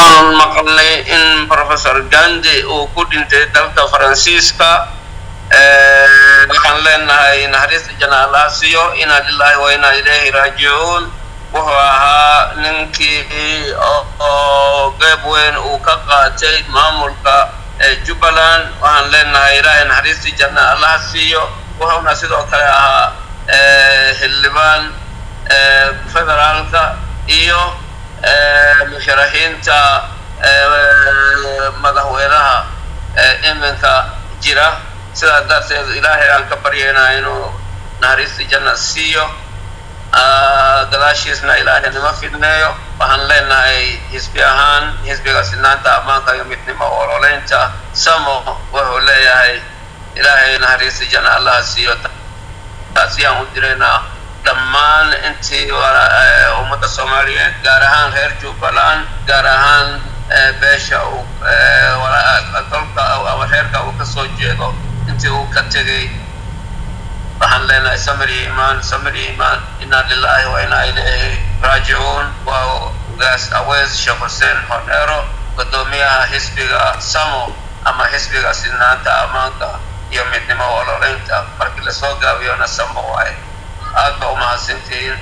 waxaan maqalnay in professor gandi uu ku dhintay dalka faransiiska waxaan leenahay naxariista janaalaa siyo inaa lilaahi wa inaa ilaahi raajicuun wuxuu ahaa ninkii oo qeyb weyn uu ka qaatay maamulka jubbaland waxaan leenahay ilaahay naxariistii janna allaha siiyo wuxuuna sidoo kale ahaa xildhibaan federaalka iyo musharaxiinta madaxweynaha iminka jira sidaa darteed ilaahay aan ka baryaynaa inuu naxariistii janna siiyo gadaashiisna ilaahay nima fidneeyo waxaan leenahay xisbi ahaan xisbiga sinaanta ammaanka iyo midnimo ololeynta samo wuxuu leeyahay ilaahay naxariista janna allaha siiyo taasiyaan u diraynaa dhammaan intii ummadda soomaaliyeed gaar ahaan reer jubbaland gaar ahaan beesha uu dalka ama reerka uu ka soo jeedo intii uu ka tegay waxaan leenahay samir iyo imaan samir iyo imaan inaa lilaahi wa inaa ilayhi raajicuun waa ugaas aweys sheekh xuseen honero guddoomiyaha xisbiga samo ama xisbiga sinaanta ammaanka iyo midnimo ololeynta markii lasoo gaabiyona samo waaye aad ba umahadsantihiin